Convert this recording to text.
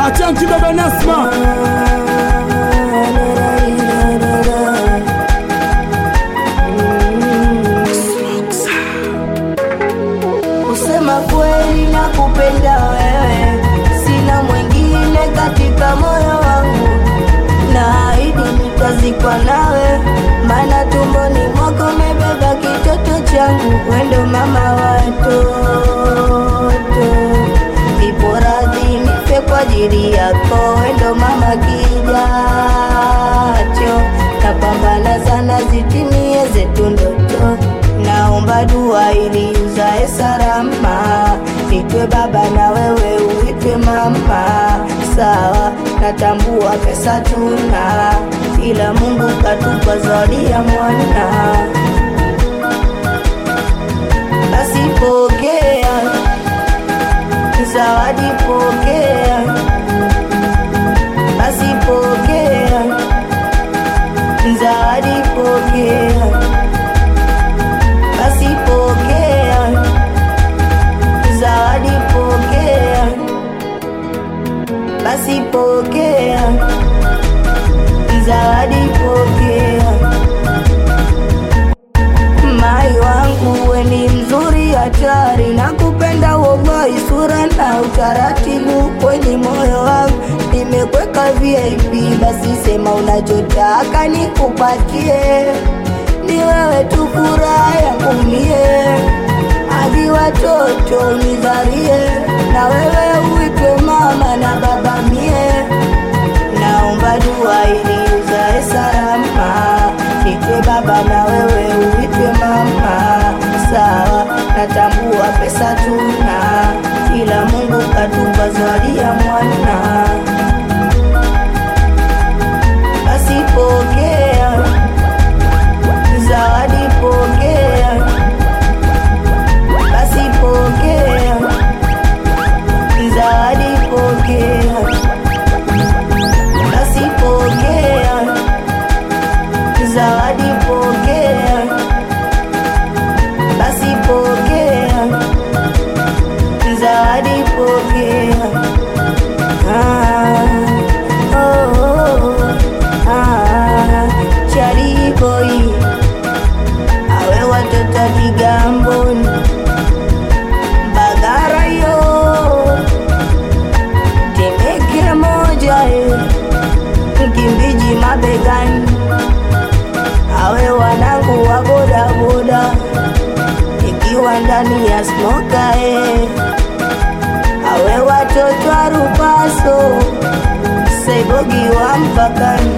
Achanki baba Nasma Kusema kweli na kupenda wewe, sina mwingine katika moyo wangu, na ahidi nitazikwa nawe, maana tumboni mwako mebeba kitoto changu, wendo mama watoto, ipo radhi nife kwa ajili yako, wendo mama kijacho, napambana sana zitimie zetu ndoto naomba dua ili uzae salama, nitwe baba na wewe uitwe mama. Sawa, natambua pesa tuna, ila Mungu katupa zawadi ya mwana. Basi pokea zawadi, pokea basi, pokea zawadi, pokea basi pokea zawadi, pokea basi, pokea zawadi, pokea. Mai wangu we ni mzuri hatari, na kupenda wallahi, sura na utaratibu kwenye moyo wangu nimekweka VIP, basi sema unachotaka nikupatie ni wewe tu furaha yangu mie, hadi watoto unizarie, na wewe uitwe mama na baba mie. Naomba dua ili uzae salama, nitwe baba na wewe uitwe mama. Sawa, natambua pesa tuna, ila Mungu katupa zawadi ya mwana. Basi pokea zawadi pokea, basi pokea, zawadi pokea, basi pokea, zawadi pokea, basi pokea, zawadi pokea. Ah, oh, oh, ah, Chari boy awe watoto Kigamboni, Mbagara yo Temeke moja eh, Mkimbiji mabegani, awe wanangu wa bodaboda, ikiwa ndani ya smoka eh, awe watoto wa Rupaso Saibogi wa mpakani